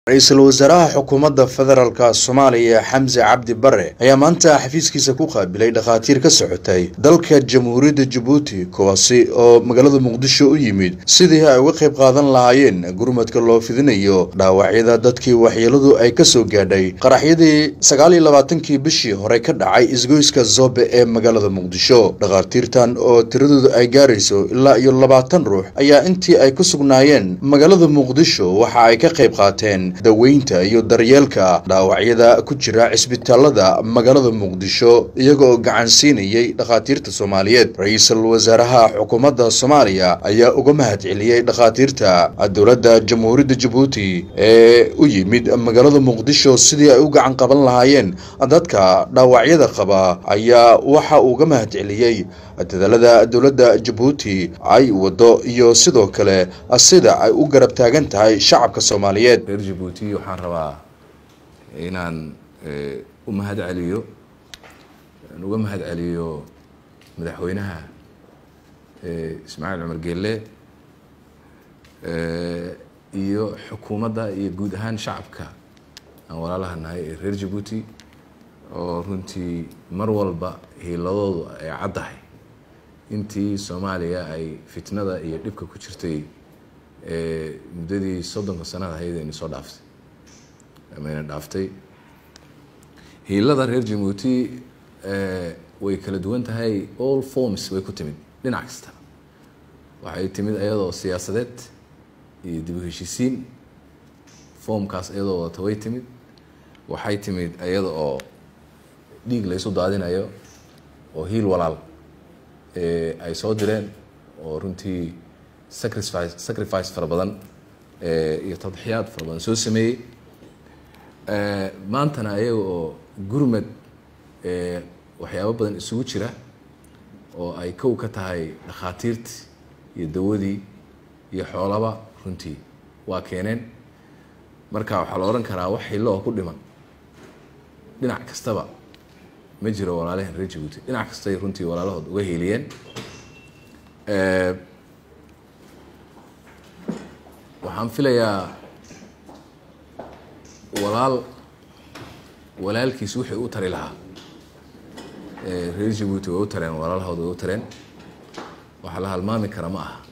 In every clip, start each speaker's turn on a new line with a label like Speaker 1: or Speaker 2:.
Speaker 1: ra-iisul wasaaraha xukuumadda federaalka soomaaliya xamse cabdi bare ayaa maanta xafiiskiisa ku qaabilay dhakhaatiir ka socotay dalka jamhuuriyadda jabuuti kuwaasi oo magaalada muqdisho u yimid sidii ay uga qayb qaadan lahaayeen gurmadka loo fidinayo dhaawacyada dadkii waxyeeladu ay ka soo gaadhay qaraxyadii sagaal iyo labaatankii bishii hore ka dhacay isgoyska zobe ee magaalada muqdisho dhakhaatiirtan oo tiradoodu ay gaarayso ilaa iyo labaatan ruux ayaa intii ay ku sugnaayeen magaalada muqdisho waxa ay ka qayb qaateen daweynta iyo daryeelka dhaawacyada ku jira cisbitaalada magaalada muqdisho iyaga oo gacan siinayay dhakhaatiirta soomaaliyeed ra-iisul wasaaraha xukuumadda soomaaliya ayaa uga mahad celiyey dhakhaatiirta dowladda jamhuuriyadda jabuuti ee u yimid magaalada muqdisho sidii ay u gacan qaban lahaayeen dadka dhaawacyada qaba ayaa waxa uu uga mahad celiyey dadaalada dowladda jabuuti ay wado iyo sidoo kale sida ay u garab taagan tahay shacabka soomaaliyeed
Speaker 2: reer jabuuti waxaan rabaa inaan u mahad celiyo aan uga mahad celiyo madaxweynaha ismaaciil cumar geelle iyo xukuumadda iyo guud ahaan shacabka aan walaalaha nahay ee reer jabuuti oo runtii mar walba hiiladoodu ay caddahay intii soomaaliya ay fitnada iyo dhibka ku jirtay muddadii soddonka sanada ahayd ayna soo dhaaftay amayna dhaaftay hiilada reer jabuuti way kala duwan tahay all forms way ku timid dhinac kasta waxay timid iyadoo siyaasadeed iyo dib u heshiisiin formkaas iyadoo wadata way timid waxay timid iyada oo dhiig laysu daadinayo oo hiil walaal ay soo direen oo runtii sacrifice sacrifice fara badan iyo tadxiyaad fara badan soo sameeyey maantana ayaga oo gurmad waxyaabo badan isugu jira oo ay kow ka tahay dhakhaatiirtii iyo dawadii iyo xoolaba runtii waa keeneen marka waxaa la odhan karaa wax xillo oo ku dhiman dhinac kastaba ma jiro walaalahan reer jabuuti dhinac kastay runtii walaalahood uga hiiliyeen waxaan filayaa walaal walaalkiis wixii u tari lahaa reer jabuuti way u tareen walaalahood way u tareen waxaa la halmaami kara ma aha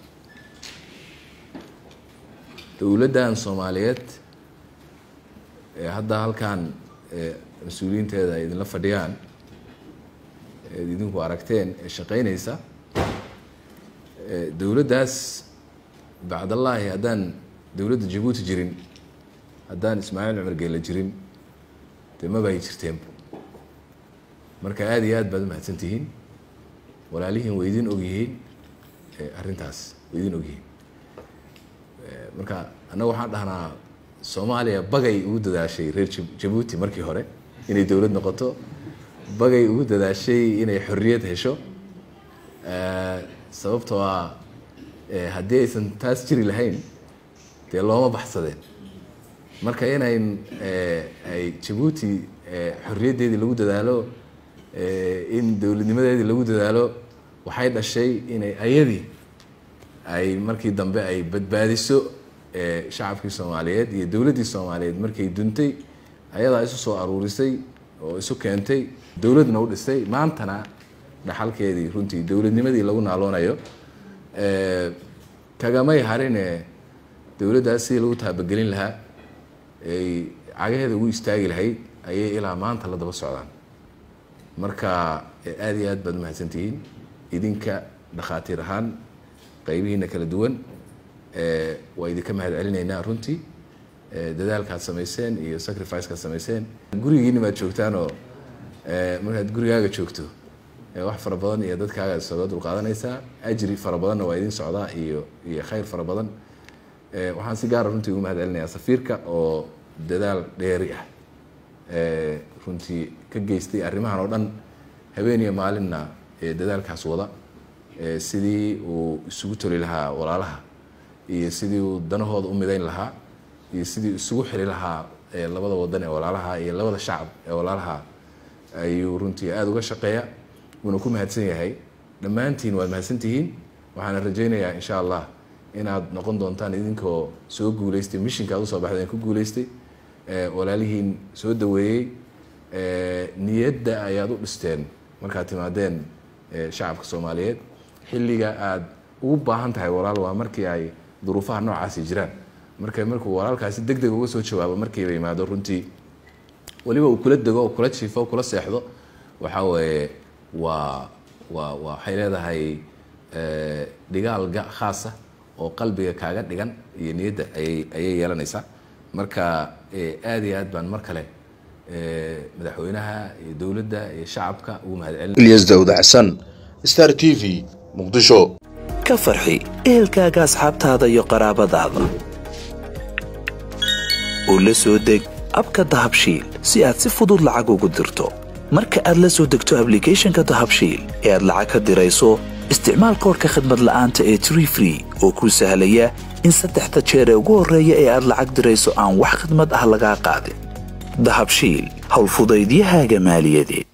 Speaker 2: dowladdan soomaaliyeed ee hadda halkan mas-uuliyiinteeda ay idinla fadhiyaan eed idinku aragteen ee shaqeynaysa dowladdaas bacdallaahi haddaan dowladda jabuuti jirin haddaan ismaaciil cumar geela jirin dee mabay jirteenba marka aada iyo aad baad umahadsan tihiin walaalihiin way idin ogyihiin arrintaas way idin ogyihiin marka annaga waxaan dhahnaa soomaaliya bagay ugu dadaashay reer jabuuti markii hore inay dowlad noqoto bagay ugu dadaashay inay xorriyad hesho sababtoo ah haddii aysan taas jiri lahayn dee looma baxsadeen marka inayn ay jabuuti xorriyaddeedii lagu dadaalo in dowladnimadeedii lagu dadaalo waxay dhashay inay ayadii ay markii dambe ay badbaadiso shacabkii soomaaliyeed iyo dowladdii soomaaliyeed markay duntay ayadaa isu soo aruurisay oo isu keentay dowladna u dhisay maantana dhaxalkeedii runtii dowladnimadii lagu naaloonayo kagamay harine dowladdaas sidii lagu taabagelin lahaa ay cagaheeda ugu istaagi lahayd ayay ilaa maanta la daba socdaan marka aada iyo aad baad umahadsantihiin idinka dhakhaatiir ahaan qaybihiina kala duwan waa idinka mahad celinaynaa runtii dadaalkaad samayseen iyo sacrificekaad samayseen gurigiina maad joogtaan oo markaad gurigaaga joogto wax fara badan iyo dadkaaga isaga dulqaadanaysaa ajri fara badanna waa idin socdaa iyo iyo khayr fara badan waxaan si gaara runtii ugu mahad celinayaa safiirka oo dadaal dheeri ah runtii ka geystay arrimahan oo dhan habeen iyo maalinna dadaalkaas wada sidii uu isugu toli lahaa walaalaha iyo sidii uu danahooda u midayn lahaa iyo sidii isugu xili lahaa labada wadan ee walaalaha iyo labada shacab ee walaalaha ayuu runtii aada uga shaqeeya wuuna ku mahadsan yahay dhammaantiin waad mahadsantihiin waxaana rajaynayaa insha allah inaad noqon doontaan idinkoo soo guuleystay mishinka ad usoo baxdeen ku guuleystay walaalihiin soo daweeyey niyadda ayaad u dhisteen markaad timaadeen shacabka soomaaliyeed xilliga aad ugu baahan tahay walaal waa markii ay duruufaha noocaasi jiraan marka markuu walaalkaasi deg deg uga soo jawaabo markiiba yimaado runtii weliba uu kula dego kula jiifo kula seexdo waxaa weeye waa waa waxay leedahay dhigaal khaasa oo qalbiga kaaga dhigan iyo niyadda ayay ayay yeelanaysaa marka aada iyo aad baan mar kale madaxweynaha iyo dowladda iyo shacabka ugu mahadcelin
Speaker 1: ilyas daawud xasan star t v muqdisho
Speaker 3: ka farxi ehelkaaga asxaabtaada iyo qaraabadaada oo la soo deg abka dahabshiil si aad si fudud lacag ugu dirto marka aad la soo degto ablicathonka dahabshiil ee aad lacag ka dirayso isticmaal koorka khadmad la'aanta ee tree free oo kuu sahlaya in saddexda jeer ee ugu horreeya ee aad lacag dirayso aan wax khidmad ah lagaa qaadin dahabshiil howlfudaydiyahaaga maaliyadeed